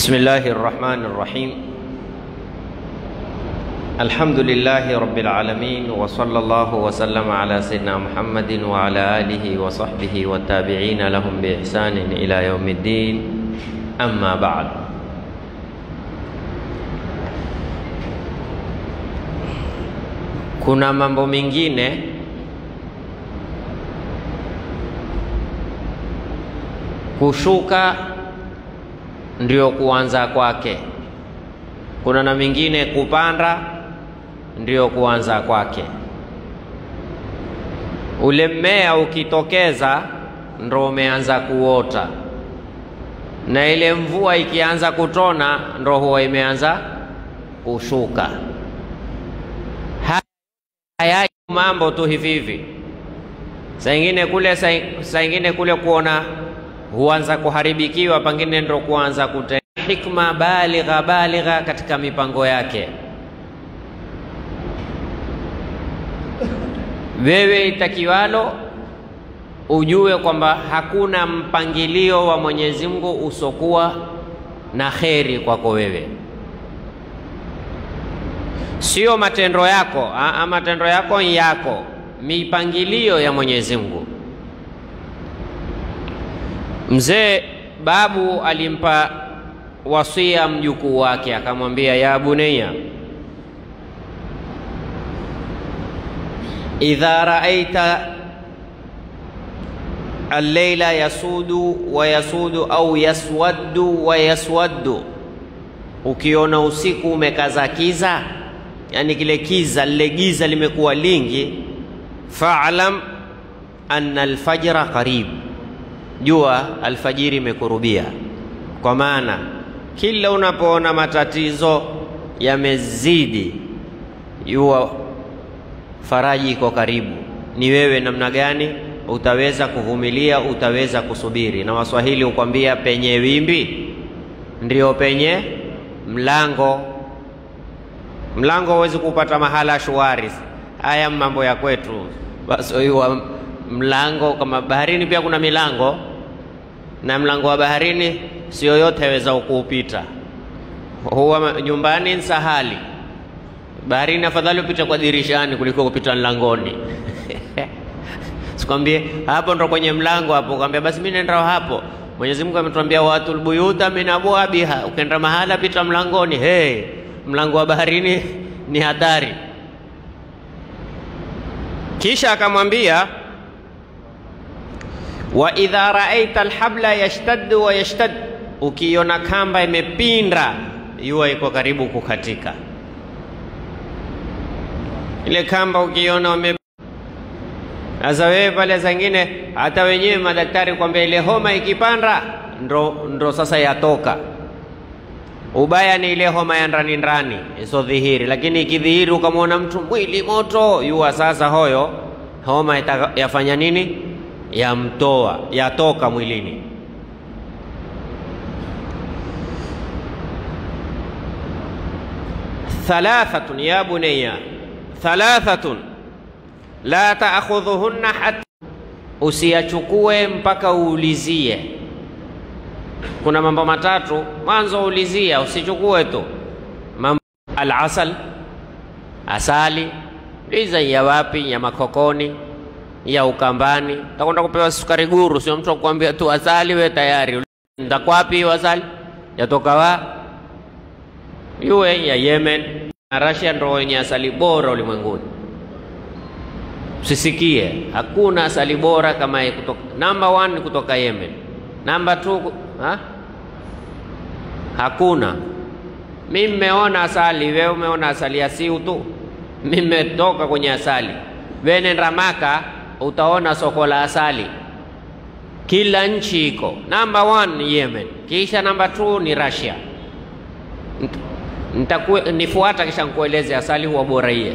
بسم الله الرحمن الرحيم الحمد لله رب العالمين وصلى الله وسلم على سيدنا محمد وعلى آله وصحبه والتابعين لهم بإحسان إلى يوم الدين أما بعد kuna mambo mengine kushuka ndio kuanza kwake. Kuna na mingine kupanda ndio kuanza kwake. Ule mmea ukitokeza ndo umeanza kuota, na ile mvua ikianza kutona ndo huwa imeanza kushuka. Haya mambo tu hivi hivi, saa ingine kule, saa ingine kule kuona huanza kuharibikiwa, pengine ndo kuanza kute hikma baligha baligha katika mipango yake. Wewe itakiwalo ujue kwamba hakuna mpangilio wa Mwenyezi Mungu usokuwa na kheri kwako wewe, sio matendo yako a, matendo yako yako, mipangilio ya Mwenyezi Mungu. Mzee babu alimpa wasia mjukuu wake, akamwambia ya bunayya, idha raaita alleila yasudu wa yasudu au yaswaddu wa yaswaddu, ukiona usiku umekaza kiza, yani kile kiza lile giza limekuwa lingi, fa'lam anna alfajra qarib jua alfajiri imekurubia. Kwa maana kila unapoona matatizo yamezidi, jua faraji iko karibu. Ni wewe namna gani utaweza kuvumilia, utaweza kusubiri. Na Waswahili hukwambia penye wimbi ndio penye mlango. Mlango huwezi kupata mahala shwari. Haya mambo ya kwetu basi mlango kama baharini pia kuna milango, na mlango wa baharini si yoyote aweza kuupita. Huwa nyumbani ni sahali, baharini afadhali upite kwa dirishani kuliko kupita mlangoni. Sikwambie hapo ndo kwenye mlango hapo, kwambia basi mimi nenda hapo. Mwenyezi Mungu ametuambia watul buyuta min abwabiha, ukenda mahala pita mlangoni. Hey, mlango wa baharini ni hatari. Kisha akamwambia wa idha raaita alhabla yashtaddu wa yashtad, ukiona kamba imepinda jua iko karibu kukatika. Ile kamba ukiona ume sasa, wewe pale zingine, hata wenyewe madaktari kwambia ile homa ikipanda ndo, ndo sasa yatoka. Ubaya ni ile homa ya ndani ndani iso dhihiri, lakini ikidhihiri ukamwona mtu mwili moto, yua sasa hoyo homa yafanya nini? Yamtoa, yatoka mwilini. Thalathatun ya bunayya, thalathatun la taakhudhuhunna hatta, usiyachukue mpaka uulizie. Kuna mambo matatu, mwanzo ulizia, usichukue tu mambo. Alasal, asali, liza ya wapi? Ya makokoni ya Ukambani, takwenda kupewa sukari guru, sio mtu akwambia tu asali, we tayari ndakwapi hiyo asali, yatoka wa yuwe ya Yemen na Russia, ndo wenye asali bora ulimwenguni. Usisikie hakuna asali bora kama kutoka, number one kutoka Yemen, number two ha? Hakuna. Mimi mmeona asali, wewe umeona asali ya siu tu, mimi mmetoka kwenye asali. Wewe nenda Maka utaona soko la asali, kila nchi iko. Number one ni Yemen, kisha number two ni Russia. Nitaku, nifuata kisha nikueleze asali huwa bora iye.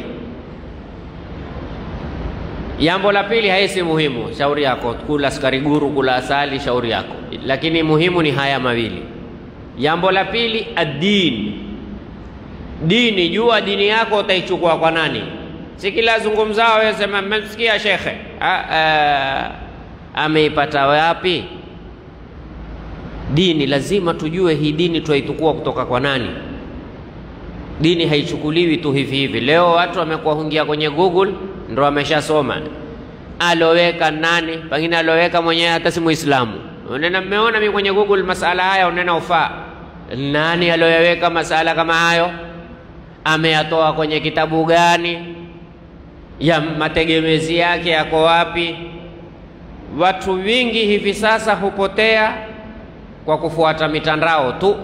Jambo la pili haisi muhimu, shauri yako, kula sukari guru, kula asali, shauri yako, lakini muhimu ni haya mawili. Jambo la pili ad-din, dini. Jua dini yako utaichukua kwa nani? Si kila zungumzao wewe sema mmemsikia shekhe ameipata wapi? Dini lazima tujue hii dini twaitukua kutoka kwa nani. Dini haichukuliwi tu hivi hivi. Leo watu wamekuwa hungia kwenye Google ndo wameshasoma aloweka nani, pengine aloweka mwenyewe hata si Muislamu. Unena mmeona mimi kwenye Google masala haya, unena ufaa nani aloyaweka masala kama hayo? Ameyatoa kwenye kitabu gani? ya mategemezi yake yako wapi? Watu wingi hivi sasa hupotea kwa kufuata mitandao tu.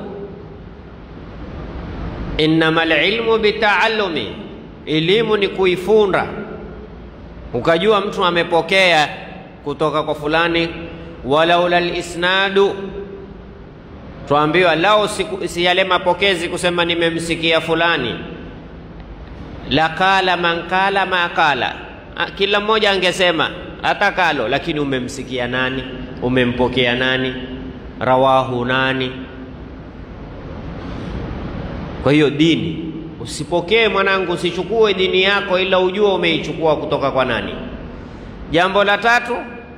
Innamal ilmu bitaallumi, elimu ni kuifunda. Ukajua mtu amepokea kutoka kwa fulani, walaula lisnadu, tuambiwa lao si yale mapokezi kusema nimemsikia fulani la kala man kala ma kala, kila mmoja angesema hata kalo, lakini umemsikia nani? Umempokea nani? Rawahu nani? Kwa hiyo dini, usipokee mwanangu, usichukue dini yako ila ujue umeichukua kutoka kwa nani. Jambo la tatu,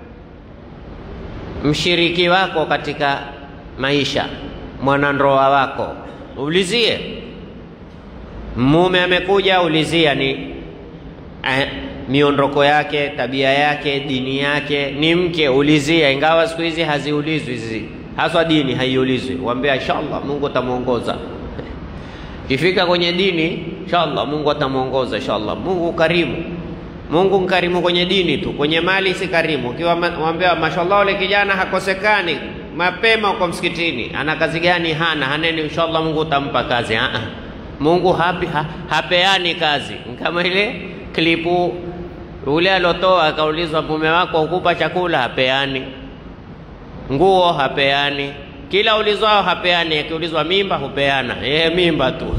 mshiriki wako katika maisha, mwanandoa wako, ulizie Mume amekuja, ulizia ni eh, miondoko yake, tabia yake, dini yake. Ni mke, ulizia, ingawa siku hizi haziulizwi hizi, haswa dini haiulizwi. Waambia inshallah Mungu atamwongoza. Kifika kwenye dini, inshallah Mungu atamwongoza, inshallah. Mungu karimu, Mungu mkarimu kwenye dini tu, kwenye mali si karimu. Ukiwa waambia mashallah, ule kijana hakosekani, mapema uko msikitini, ana kazi gani? Hana haneni, inshallah Mungu utampa kazi. Aa. Mungu hapi, ha, hapeani kazi. Kama ile klipu ule alotoa akaulizwa, mume wako hukupa chakula? Hapeani. Nguo hapeani. Kila ulizwao hapeani. Akiulizwa mimba, hupeana yeye mimba tu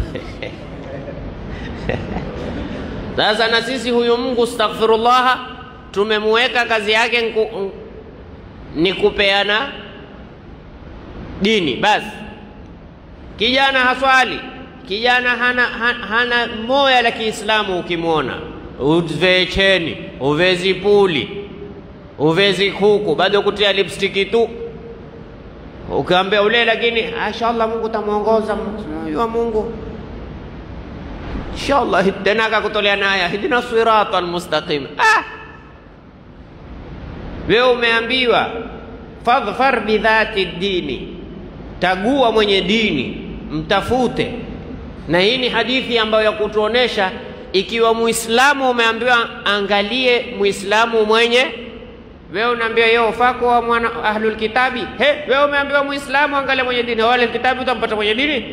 Sasa na sisi huyu Mungu astaghfirullah, tumemweka kazi yake nku, ni kupeana dini basi. Kijana haswali kijana hana, hana, hana moya la Kiislamu. Ukimwona uvee cheni, uvezi puli, uvezi kuku, bado kutia lipstiki tu, ukiambia ule, lakini inshallah Mungu tamwongoza wa Mungu inshallah, tena akakutolea naya hidina sirata almustaqim. Ah, wewe umeambiwa fadhfar bidhati dini, tagua mwenye dini, mtafute na hii ni hadithi ambayo ya kutuonesha ikiwa Muislamu umeambiwa angalie Muislamu mwenye wewe unaambiwa yeye ufako wa mwana ahlul kitabi. He, wewe umeambiwa Muislamu angalie mwenye dini, wale kitabu utampata mwenye dini.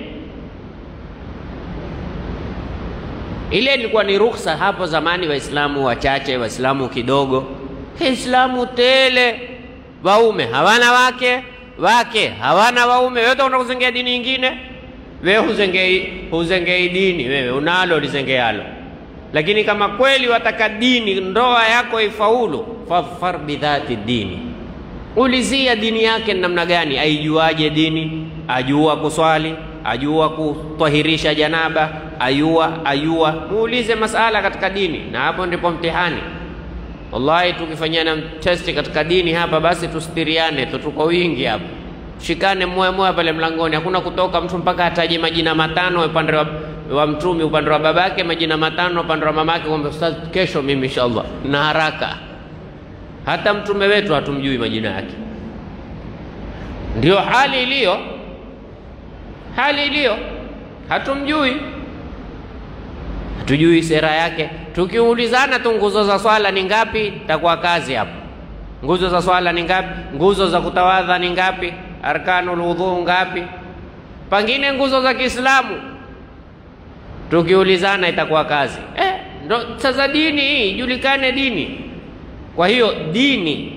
Ile ilikuwa ni ruhusa hapo zamani, Waislamu wachache, Waislamu kidogo. Islamu tele, waume hawana wake, wake hawana waume, wewe utakwenda kuzengea dini nyingine wewe huzengei, huzengei dini, wewe unalo lizengealo. Lakini kama kweli wataka dini, ndoa yako ifaulu, fadhfar bidhati dini, ulizia dini yake namna gani, aijuaje dini? Ajua kuswali, ajua kutwahirisha janaba, ayua ayua, muulize masala katika dini, na hapo ndipo mtihani. Wallahi, tukifanyana testi katika dini hapa, basi tusitiriane tu, tuko wingi hapa shikane moya moya pale mlangoni, hakuna kutoka mtu mpaka ataje majina matano upande wa, wa mtumi upande wa babake, majina matano upande wa mamake, kwamba ustaz, kesho mimi inshallah na haraka. Hata mtume wetu hatumjui majina yake. Ndio hali iliyo, hali iliyo, hatumjui, hatujui sera yake. Tukiulizana tu nguzo za swala ni ngapi, takuwa kazi hapo. Nguzo za swala ni ngapi? Nguzo za kutawadha ni ngapi? Arkanul wudhu ngapi? Pengine nguzo za Kiislamu tukiulizana itakuwa kazi eh, ndo sasa dini hii ijulikane dini. Kwa hiyo dini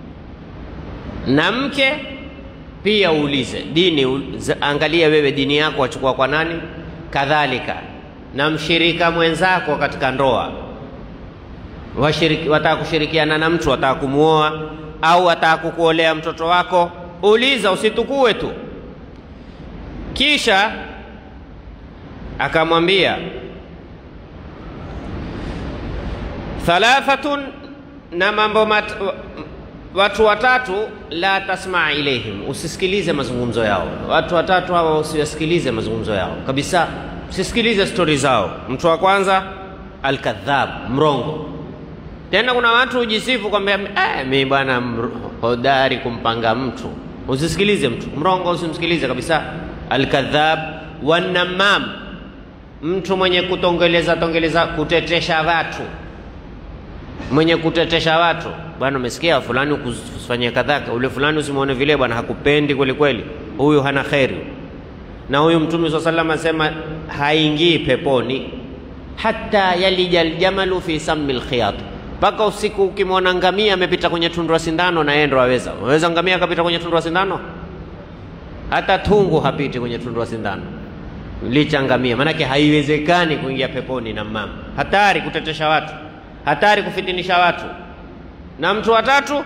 na mke pia uulize dini, angalia wewe dini yako wachukua kwa nani? Kadhalika na mshirika mwenzako katika ndoa washiriki, wataka kushirikiana na mtu, wataka kumuoa au wataka kukuolea mtoto wako, uliza, usitukue tu. Kisha akamwambia thalathatun, na mambo mat, watu watatu la tasmaa ilaihim, usisikilize mazungumzo yao. Watu watatu hawa usiwasikilize mazungumzo yao kabisa, usisikilize stori zao. Mtu wa kwanza alkadhab, mrongo. Tena kuna watu hujisifu kwamba eh, mi bwana hodari kumpanga mtu. Usisikilize mtu mrongo, usimsikilize kabisa. Alkadhab wanamam, mtu mwenye kutongeleza tongeleza, kutetesha watu, mwenye kutetesha watu bwana, umesikia fulani kufanyia kadhaka, ule fulani usimwone vile bwana, hakupendi kweli kweli, huyu hana kheri. Na huyu Mtume swalla sallam asema haingii peponi hata yalija aljamalu fi sammi lkhiyat, mpaka usiku ukimwona ngamia amepita kwenye tundu la sindano, na yeye ndo aweza. Unaweza ngamia akapita kwenye tundu la sindano? Hata tungu hapiti kwenye tundu la sindano, licha ngamia. Maanake haiwezekani kuingia peponi na mama. Hatari kutetesha watu, hatari kufitinisha watu na mtu wa tatu,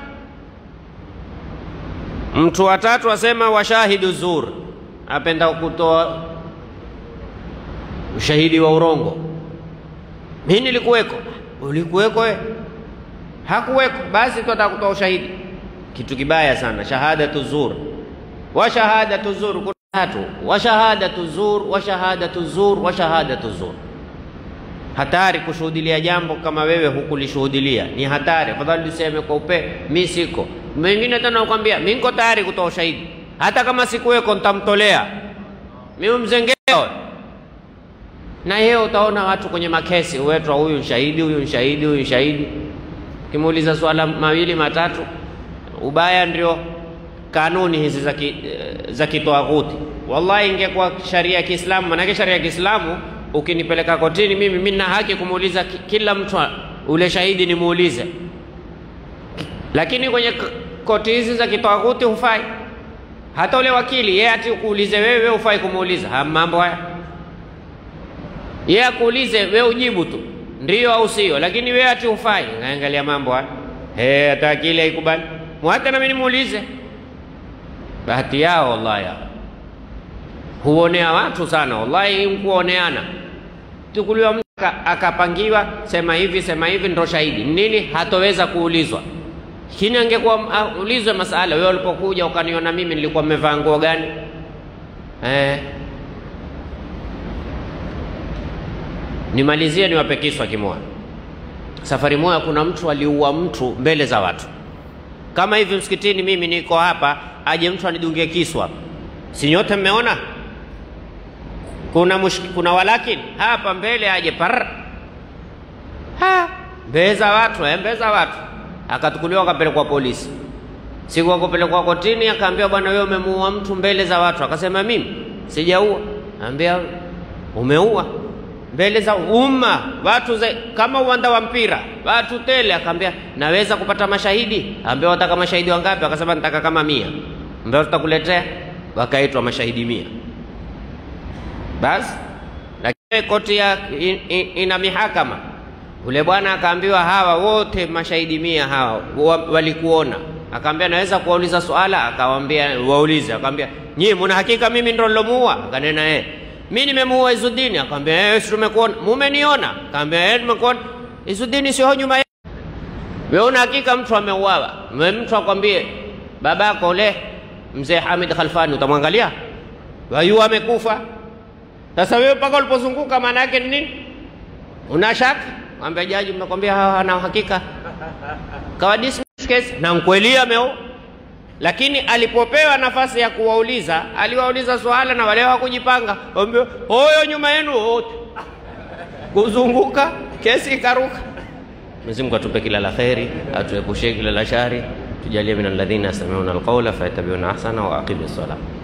mtu wa tatu asema washahidu zur, apenda kutoa ushahidi wa urongo. Mimi nilikuweko. Ulikuweko we? Hakuweko. Basi twataka kutoa ushahidi. Kitu kibaya sana, shahadatu zur wa shahadatu zur. Kuna tatu, wa shahadatu zur wa shahadatu zur wa shahadatu zur hatari kushuhudilia jambo kama wewe hukulishuhudilia, ni hatari. Afadhali useme kwa upe, mi siko. Mwingine tena nakwambia mi niko tayari kutoa ushahidi, hata kama sikuweko nitamtolea mimi mzengeo. Na yeye utaona watu kwenye makesi uwetwa, huyu shahidi, huyu shahidi, huyu shahidi. Kimuuliza swala mawili matatu, ubaya ndio kanuni hizi za ki, za kitwaghuti. Wallahi, ingekuwa sharia ya Kiislamu, manake sharia ya Kiislamu ukinipeleka kotini mimi, mimi na haki kumuuliza kila mtu ule shahidi nimuulize, lakini kwenye koti hizi za kitawaghuti hufai. Hata ule wakili yeye ati ukuulize wewe, hufai kumuuliza ha, mambo haya. Yeye akuulize wewe, ujibu tu ndio au sio, lakini wewe ati hufai. Naangalia mambo haya, eh, hata akili haikubali, hata na mimi nimuulize. Bahati yao wallahi yao huonea watu sana wallahi, mkuoneana. Tukuliwa mtu akapangiwa, sema hivi sema hivi, ndo shahidi nini, hatoweza kuulizwa. Lakini angekuwa ulizwe masala, wewe ulipokuja ukaniona mimi nilikuwa mmevaa nguo gani? Eh, nimalizie niwape kiswa kimoja. Safari moja, kuna mtu aliua mtu mbele za watu, kama hivi msikitini. Mimi niko hapa, aje mtu anidungie kiswa, si nyote mmeona kuna mushk, kuna walakini hapa mbele aje par ha mbele za watu eh, mbele za watu akatukuliwa akapelekwa polisi. Siku akupelekwa kotini, akaambiwa bwana, wewe umemuua mtu mbele za watu. Akasema mimi sijaua. Ambia umeua mbele za umma, watu za, kama uwanda wa mpira, watu tele. Akaambia naweza kupata mashahidi? Ambia wataka mashahidi wangapi? Akasema nataka kama mia. Ambia tutakuletea. Wakaitwa mashahidi mia basi lakini koti ya in, in, ina mihakama. Ule bwana akaambiwa hawa wote mashahidi mia hawa walikuona. Akaambia naweza kuwauliza swala? Akawambia waulize. Akamwambia nyie muna hakika mimi ndo nilomuua? Akanena eh, mimi nimemuua Izudini. Akamwambia eh, si tumekuona. Mumeniona? Akamwambia eh, tumekuona. Izudini sio nyuma ya wewe, una hakika mtu ameuawa? Mtu akwambie babako ule mzee Hamid Khalfani, utamwangalia wayu amekufa sasa wewe mpaka ulipozunguka maana yake ni nini? Una shaka? Mwambie jaji, mnakwambia hawa hana uhakika. Kawa dismiss case na mkweli ameo. Lakini alipopewa nafasi ya kuwauliza, aliwauliza swala na wale hawakujipanga. Mwambie, "Hoyo nyuma yenu wote." Kuzunguka kesi ikaruka. Mwenyezi Mungu atupe kila la kheri, atuepushe kila la shari, tujalie min alladhina yastami'una alqawla fayattabi'una ahsana wa aqimis salah.